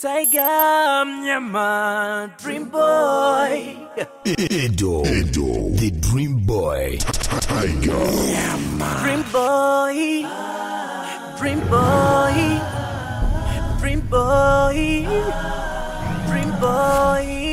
Tiger Mnyama Dream Boy Edo, Edo, the Dream Boy, Tiger, Dream Boy Dream Boy Dream Boy Dream Boy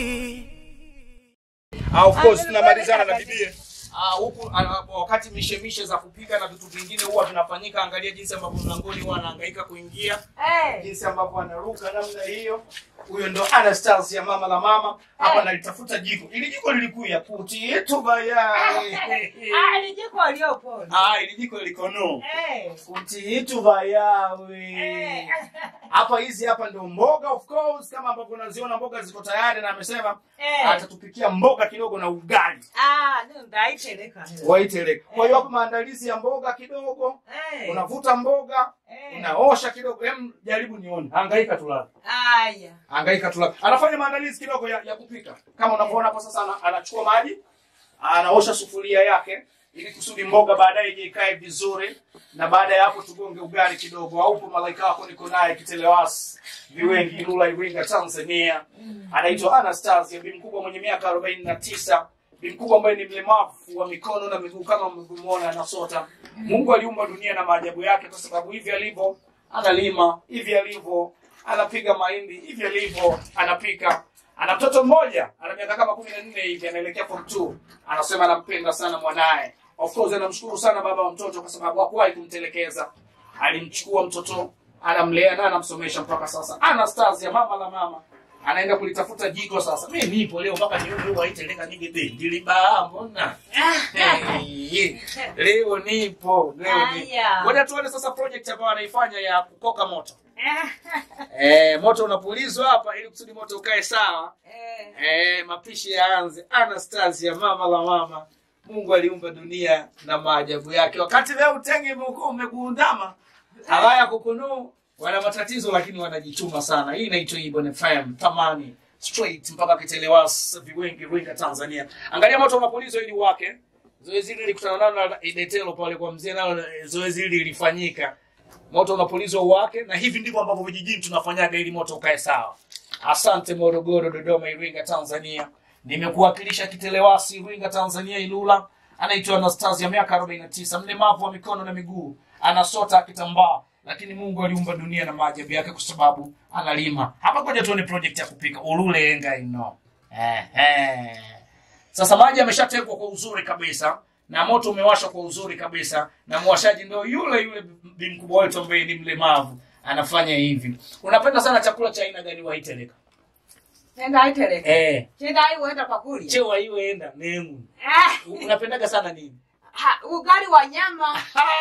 Ah, of course tunamalizana na bibie Ah, huku ah, wakati mishemishe za kupika na vitu vingine huwa vinafanyika. Angalia jinsi ambavyo mlangoni huwa anahangaika kuingia, jinsi ambavyo anaruka namna hiyo. Huyo ndo Anastasia, mama la mama hapa. Nalitafuta jiko, ili jiko lilikuya puti yetu bayai Ah, ni jiko aliyopona. Ah, ili jiko liko no Eh. puti yetu bayawe Eh. hapa. Hizi hapa ndo mboga, of course, kama ambavyo unaziona mboga ziko tayari, na amesema Eh. atatupikia mboga kidogo na ugali Ah, ndio ndaiteleka. waiteleka. Kwa hiyo hapo maandalizi ya mboga kidogo, Eh. unavuta mboga, Eh. unaosha kidogo. Hem, jaribu nione, hangaika tulala, Haya. hangaika tulala. Anafanya maandalizi kidogo ya, ya kupika kama unavyoona hapo. Sasa ana, anachukua maji, anaosha sufuria yake ili kusudi mboga baadaye ije ikae vizuri, na baada ya hapo tugonge ugali kidogo. Aupo malaika wako, niko naye Kitelewasi Viwengi, Ilula, Iringa, Tanzania. Anaitwa Anastasia, bi mkubwa mwenye miaka arobaini na tisa bi mkubwa ambaye ni mlemavu wa mikono na miguu kama mlivyomwona anasota. Mungu aliumba dunia na maajabu yake, kwa sababu hivi alivyo analima, hivi alivyo anapiga mahindi, hivi alivyo anapika. Ana mtoto mmoja ana miaka kama kumi na nne hivi, anaelekea form 2. Anasema anampenda sana mwanaye. Of course anamshukuru sana baba wa mtoto kwa sababu hakuwahi kumtelekeza, alimchukua mtoto anamlea na anamsomesha mpaka sasa. Anastasia, mama la mama, anaenda kulitafuta jiko sasa. Mimi nipo leo mpaka nione huwa iteleka nige bendi libaa mbona? Hey, leo nipo, leo nipo. Haya. Ngoja tuone sasa project ambayo anaifanya ya kukoka moto. Eh, moto unapulizwa hapa ili kusudi moto ukae sawa. Eh. Eh, mapishi yaanze. Anastasia, mama la mama. Mungu aliumba dunia na maajabu yake. Wakati leo utenge umekuwa umegundama, hawaya kukunu wana matatizo lakini wanajituma sana. Hii inaitwa Ibon FM, tamani straight mpaka Kitelewasi, Viwengi, Iringa, Tanzania. Angalia moto unapulizwa ili wake. Zoezi hili likutana nalo na Idetelo pale kwa mzee, nalo eh, zoezi hili lilifanyika. Moto unapulizwa uwake, na hivi ndivyo ambavyo vijijini tunafanyaga ili moto ukae sawa. Asante Morogoro, Dodoma, Iringa, Tanzania. Nimekuwakilisha Kitelewasi, Iringa, Tanzania, Ilula. Anaitwa Anastasia, miaka 49, mlemavu wa mikono na miguu, anasota akitambaa, lakini Mungu aliumba dunia na maajabu yake kwa sababu analima. Hapa ngoja tuone project ya kupika ulule enga ino. Eh, eh. Sasa maji yameshatekwa kwa uzuri kabisa na moto umewashwa kwa uzuri kabisa, na mwashaji ndio yule yule bi mkubwa wetu ambaye ni mlemavu anafanya hivi. Unapenda sana chakula cha aina gani waiteleka? Nenda aiteleka. Eh, Nenda ai uenda kwa kulia. chewa hiyo enda mengu. Ah, Unapendaga sana nini? ha, ugali wa nyama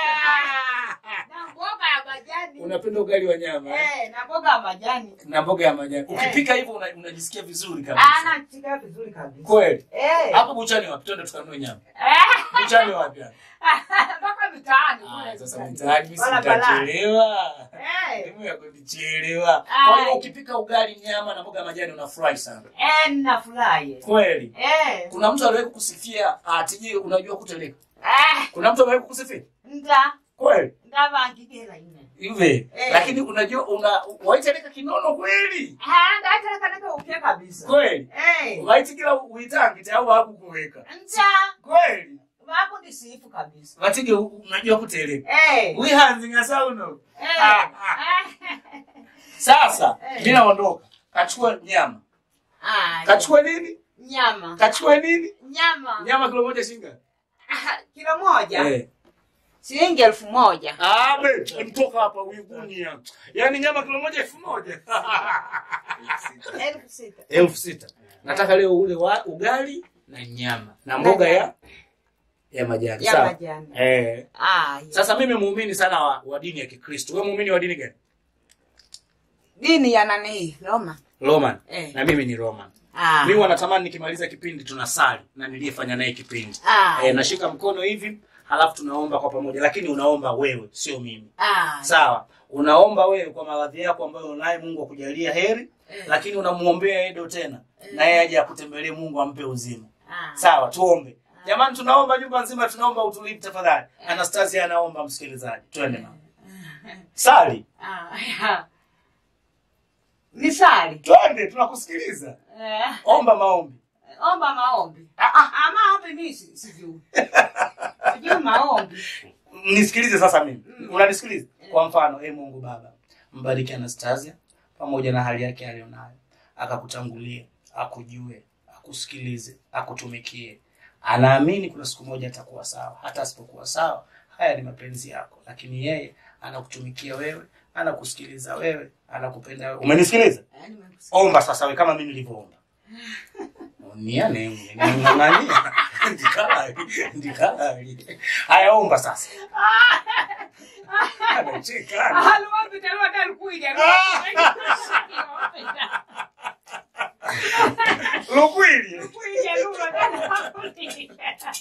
na mboga ya majani. Unapenda ugali wa nyama eh? Eh, na mboga ya majani. na mboga ya majani. Ukipika hivyo una, unajisikia vizuri Ah, kabisa. nachika vizuri kabisa. Kweli. Eh. Hapo buchani wapi? Twende tukanunue nyama. Eh. Buchani wapi? hapo? Mpaka mitaani. Ah, kule sasa mitaani. mtaani mimi Barabara. sitachelewa. Eh. Elimu ya kunichelewa. Kwa hiyo Ai. ukipika ugali, nyama na mboga ya majani unafurahi sana. Eh, nafurahi. Kweli. Eh. Kuna mtu aliwahi kukusifia ati je, unajua kuteleka? Eh, Kuna mtu aliwahi kukusifia? nda Kweli. ndavangikira ine. Hivi. Eh. Lakini unajua una waiteleka kinono kweli? Ah, ndaiteleka nika upya kabisa. Kweli. Eh. Waitikila uitangi au hakukuweka. Nda Kweli. vakundisifu kabisa. Watige unajua kuteleka. Eh. Wihanzi ngasauno. Eh. Ah, ah. Sasa Eh. mimi naondoka. Kachukua nyama. Ah, Kachukua nini? nyama. Kachukua nini? Nyama. Nyama kilo moja shinga. Ah, Kilo moja. Eh. Shilingi elfu moja. Abe, mtoka hapa uigunia. Yaani nyama kilo moja elfu moja. Elfu sita. elfu sita. Nataka leo ule wa, ugali na nyama na mboga ya ya majani. Ya Sawa? majani. Eh. Ah, ya. Sasa mimi muumini sana wa, wa dini ya Kikristo. Wewe muumini wa dini gani? dini ya nani? Roma. Roman. Eh. Na mimi ni Roman. Ah. Mimi wanatamani nikimaliza kipindi tunasali na niliyefanya naye kipindi. Ah. Eh, nashika mkono hivi halafu tunaomba kwa pamoja, lakini unaomba wewe, sio mimi. Ah. Sawa, unaomba wewe kwa maradhi yako ambayo unaye, Mungu akujalia heri, lakini unamuombea Edo tena na yeye aje akutembelee, Mungu ampe uzima. Ah. Sawa, tuombe jamani, tunaomba nyumba nzima, tunaomba utulivu tafadhali. Anastasia anaomba, msikilizaji, twende mama, sali. Ah, ya. Nisali. twende tunakusikiliza Eh, omba maombi omba maombi. Ah, ah. Ah, maombi mimi si- sijui. Sijui maombi. nisikilize sasa mimi unanisikiliza kwa mfano e mungu baba mbariki anastasia pamoja na hali yake aliyonayo akakutangulie akujue akusikilize akutumikie anaamini kuna siku moja atakuwa sawa hata asipokuwa sawa haya ni mapenzi yako lakini yeye anakutumikia wewe anakusikiliza wewe anakupenda wewe umenisikiliza Eh, nimekusikia. omba sasa we kama mimi nilivyoomba niane ng'ang'ania ndikalali ndikalali haya omba sasa anacheka Ah, luombi talua talikuja. lukwili Kuja lugha talikuja.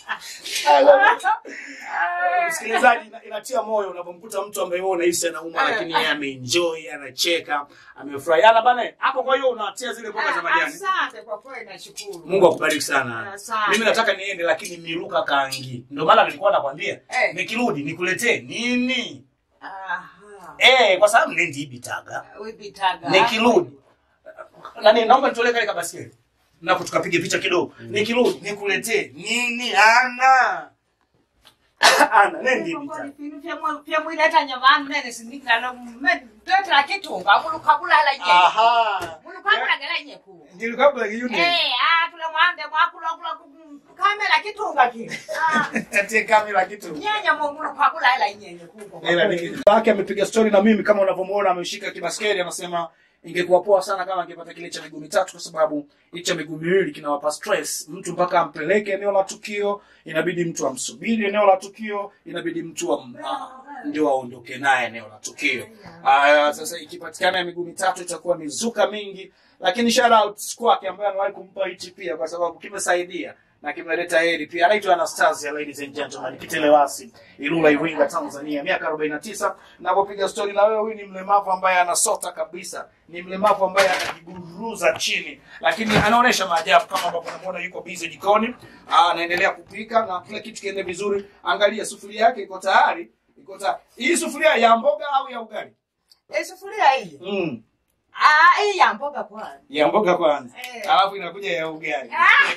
msikilizaji ina- inatia moyo unapomkuta mtu ambaye wewe unahisi anauma lakini yeye ameenjoy anacheka amefurahi ana bana hapo kwa hiyo unatia zile mboga za majani Asante kwa kweli nashukuru. mungu akubariki sana Asante. mimi nataka niende lakini niruka kaangi ndio maana nilikuwa nakwambia Eh. nikirudi nikuletee nini Aha. eh kwa sababu nendi ibitaga Wibitaga. nikirudi nani naomba nitolee kale kabaskeli napo tukapige picha kidogo nikirudi nikuletee nini ana ana nendi ibitaga pyamwileta nyavanu nene sindikilano twetela kitunga mulukabulala nye aha mulukabulagela nyeku ndio kabla yuni Eh, ah, tule mwande mwakulakula kamela kitunga kile Ah, tie kamera kitu nyenya mulukabulala nyenye kuko Ila ni- wake amepiga stori na mimi kama unavyomuona ameshika kibaskeli anasema ingekuwa poa sana kama angepata kile cha miguu mitatu kwa sababu hiki cha miguu miwili kinawapa stress mtu mpaka ampeleke eneo la tukio inabidi mtu amsubiri eneo la tukio inabidi mtu am, ah, ndio aondoke naye eneo la tukio Aya, sasa ikipatikana ya miguu mitatu itakuwa ni zuka mingi lakini shout out kwake ambaye anawahi kumpa hichi pia kwa sababu kimesaidia na kimeleta heri pia anaitwa anastasia ladies and gentlemen kitelewasi ilula iringa tanzania miaka 49 napopiga stori na wewe huyu ni mlemavu ambaye anasota kabisa ni mlemavu ambaye anajiburuza chini lakini anaonyesha maajabu kama ambavyo unamuona yuko busy jikoni Ah, anaendelea kupika na kila kitu kiende vizuri angalia sufuria yake iko tayari iko tayari hii sufuria ya mboga au ya ugali sufuria hii mm. Ah, hii ya mboga kwanza ya mboga kwanza Eh. alafu inakuja ya ugali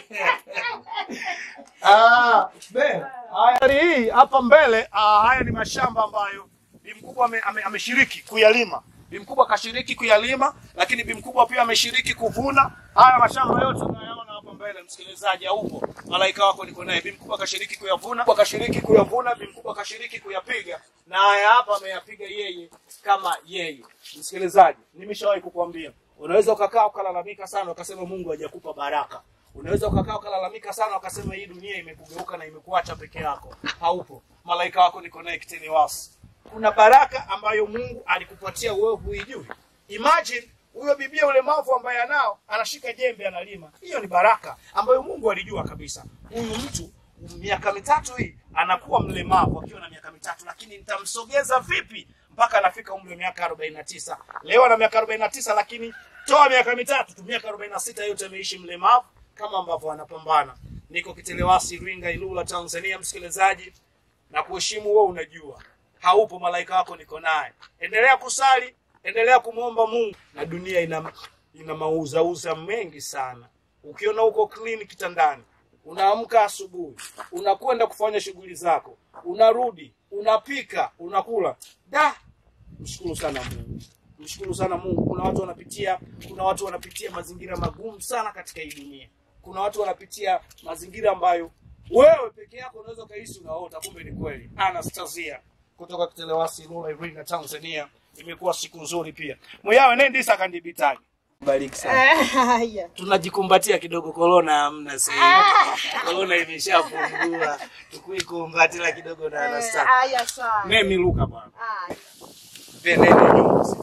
Ah, be, haya hii hapa mbele ah, haya ni mashamba ambayo bi mkubwa ame- ame- ameshiriki kuyalima bi mkubwa kashiriki kuyalima lakini bi mkubwa pia ameshiriki kuvuna haya mashamba yote unayaona hapa mbele msikilizaji aupo malaika wako niko naye bi mkubwa kashiriki kuyavuna kashiriki kuyavuna bi mkubwa kashiriki kuyapiga na haya hapa ameyapiga yeye kama yeye msikilizaji nimeshawahi kukuambia unaweza ukakaa ukalalamika sana ukasema mungu hajakupa baraka unaweza ukakaa ukalalamika sana ukasema hii dunia imekugeuka na imekuacha peke yako haupo malaika wako niko naye kitini wasi kuna baraka ambayo mungu alikupatia wewe huijui imagine huyo bibia ulemavu ambaye anao anashika jembe analima hiyo ni baraka ambayo mungu alijua kabisa huyu mtu miaka mitatu hii anakuwa mlemavu akiwa na miaka mitatu lakini nitamsogeza vipi mpaka anafika umri wa miaka 49 leo ana miaka 49 lakini toa miaka mitatu tu miaka 46 yote ameishi mlemavu kama ambavyo anapambana niko kitelewasi iringa ilula tanzania msikilizaji na kuheshimu wewe unajua haupo malaika wako niko naye endelea kusali endelea kumwomba mungu na dunia ina ina mauzauza mengi sana ukiona uko clean kitandani unaamka asubuhi unakwenda kufanya shughuli zako unarudi unapika unakula da mshukuru sana mungu mshukuru sana mungu kuna watu wanapitia kuna watu wanapitia mazingira magumu sana katika hii dunia kuna watu wanapitia mazingira ambayo wewe peke yako unaweza ukahisi unaota kumbe ni kweli anastasia kutoka kitelewasi lula iringa tanzania imekuwa siku nzuri pia mwiyawe nendisa kandibitaji bariki sana haya tunajikumbatia kidogo korona hamna sasa korona imeshafungua tukuikumbatila kidogo na anasta haya sana nemiluka bwana haya venene nyuzi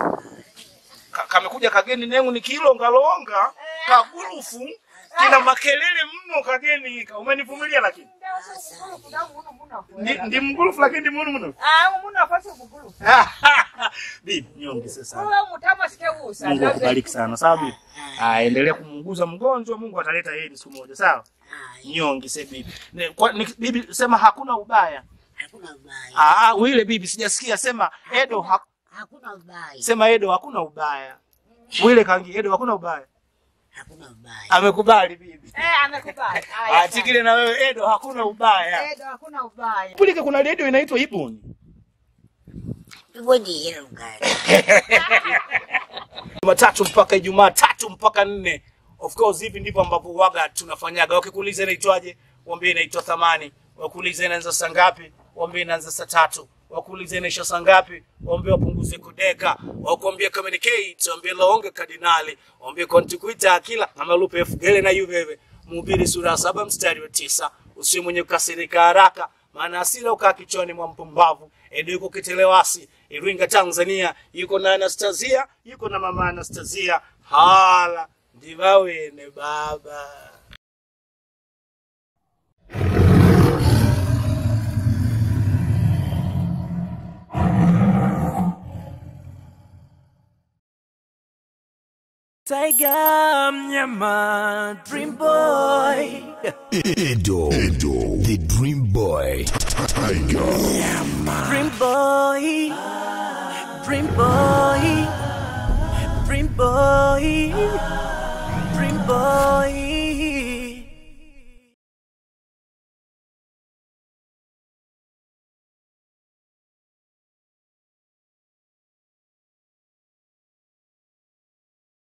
Ka- kamekuja kageni nengu ni kilongalonga kagulufu kina makelele mno kageni ka umenivumilia lakini ndi, ndi mgulufu lakini ndi munu mno bibi nyonge sasa Mungu akubariki sana sawa bibi ah endelea kumuuguza mgonjwa Mungu ataleta heri siku moja sawa nyonge se bibi Ne- kwa- ni- bibi sema hakuna ubaya Hakuna ubaya. ah wile bibi sijasikia sema edo ha, Hakuna ubaya. sema edo hakuna ubaya Bwile kaingia. Edo hakuna ubaya. Hakuna ubaya. Amekubali bibi. Eh, amekubali. Ah, Haya. Tikile na wewe Edo hakuna ubaya. Edo hakuna ubaya. Bwile kuna redio inaitwa Ibuni. Hivyo ndiyo gani? Jumatatu mpaka Ijumaa tatu mpaka nne. Of course hivi ndivyo ambavyo waga tunafanyaga. Wakikuuliza inaitwaje, waambie inaitwa Thamani. Wakuuliza inaanza saa ngapi, waambie inaanza saa tatu. Wakuuliza inaisha saa ngapi, waambie wapunguze kudeka. Wakuambia communicate, waambie laonge kardinali. Waambie kontikuita akila ama lupe fugele na yuveve. Mhubiri sura ya saba mstari wa tisa. Usiwe mwenye kukasirika haraka, maana hasira ukaa kichwani mwa mpumbavu. Edo yuko Kitelewasi, Iringa, Tanzania. Yuko na Anastasia, yuko na mama Anastasia. Hala ndivawene baba. Tiger mnyama Dream Boy Edo, Edo, the Dream Boy. Tiger. Dream Boy Dream Boy Dream Boy Dream Boy